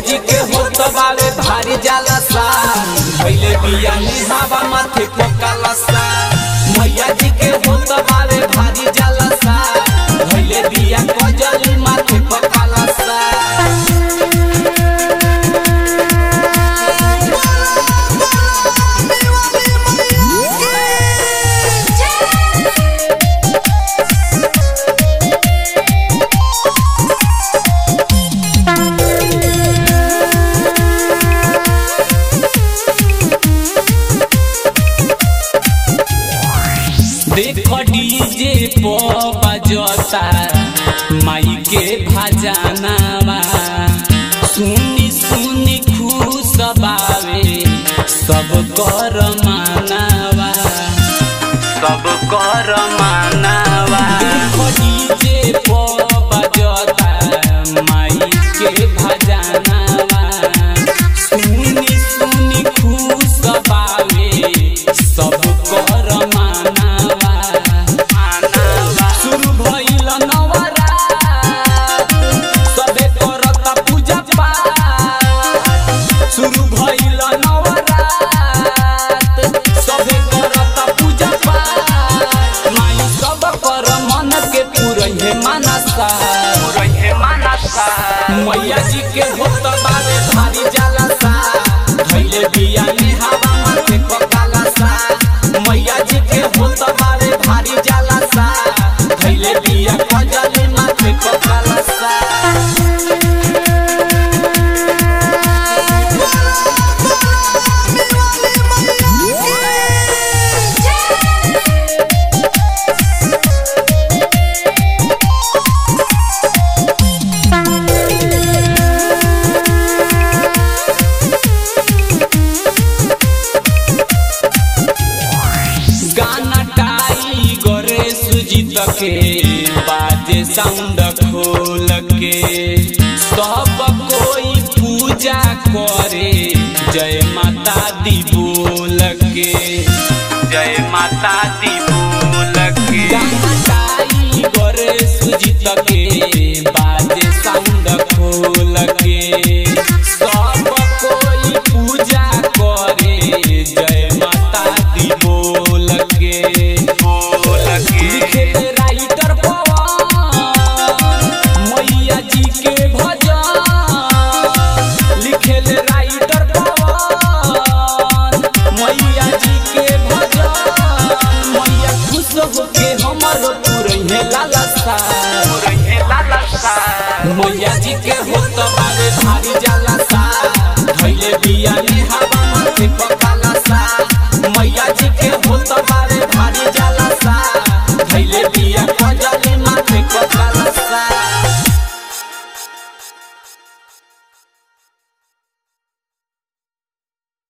जी के होत बावे भारी जाला सा भइले बिया निहावा माथे पकाला सा मैया जी के होत बावे भारी जाला सा भइले बिया कजली माथे पकाला सा देख डीजे पो बजता माई के भजनावा सुनी सुनी खुश बावे सब कर मानावा सब कर मानावा देख डीजे पो बजता माई के भजनावा सुनी सुनी खुश बावे सब कर मानावा शुरू भइल नवरात सबे करता पूजा पाठ शुरू भइल नवरात सबे करता पूजा पाठ माई सब कर मन के पुरहे मानसा पुरहे मानसा मैया जी के होत बारे भारी जाला सा धइले बिया में हवा माथे पकाला सा मैया जी के होत बारे भारी जाला सा धइले बिया कजली माथे पकाला सा गाना टाई गोरे सुजीत के बाजे साउंड खोल के सब कोई पूजा करे जय माता दी बोल के जय माता दी बोल के गाना टाई गोरे सुजीत के बाजे साउंड खोल के सब कोई पूजा करे जय माता दी बोल के बोल के लिखे राइटर पवन मैया जी के भजन लिखे राइटर पवन मैया जी के भजन मैया खुश होके हमर पुरहे लाला सा पुरहे लाला सा मैया जी के